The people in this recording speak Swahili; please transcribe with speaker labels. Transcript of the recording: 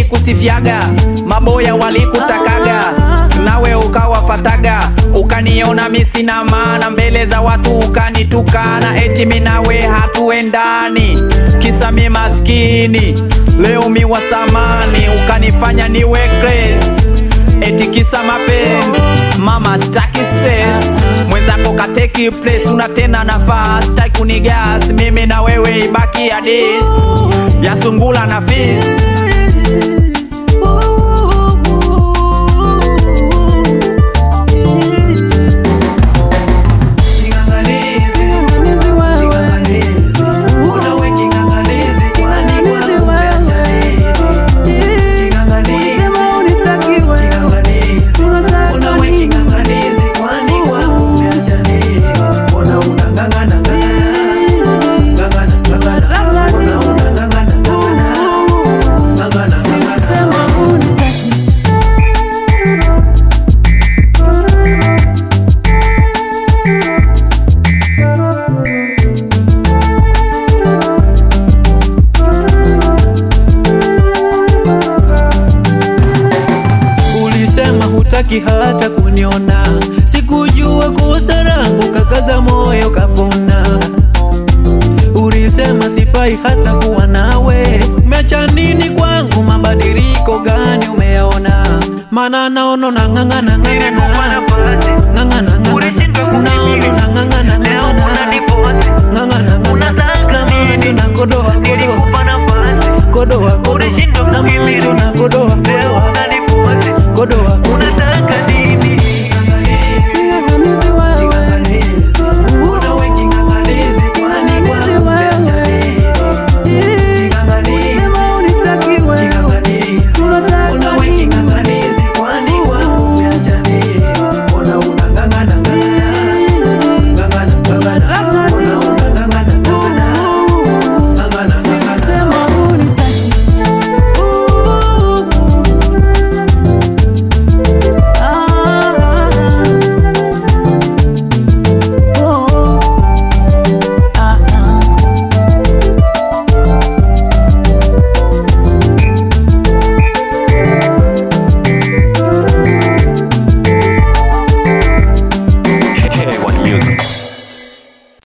Speaker 1: nilikusifiaga, maboya walikutakaga, nawe ukawafataga, ukaniona mi sina maana mbele za watu, ukanitukana eti mi nawe hatuendani, kisa mi maskini, leo mi wa samani, ukanifanya niwe crazy eti kisa mapenzi mama, staki stress, mwenzako kateki place, una tena nafasi, staki kunigas mimi na wewe, ibaki hadis ya sungula na fisi. King'ang'anizi, king'ang'anizi, unawe king'ang'anizi, kwani kwangu umeacha nini? King'ang'anizi, king'ang'anizi, unawe king'ang'anizi, kwani kwangu umeacha nini? Mbona unang'ang'ana, ng'ang'ana, ng'ang'ana, ng'ang'ana, mbona unang'ang'ana, ng'ang'ana, ng'ang'ana, ng'ang'ana.
Speaker 2: Ulisema hutaki hata kuniona, sikujua kosa langu, kakaza moyo kapona. Ulisema sifai hata kuwa nawe, umeacha nini kwangu? Mabadiliko gani umeona? Maana naona nang'ang'ana ng'ang'ana ng'ang'ana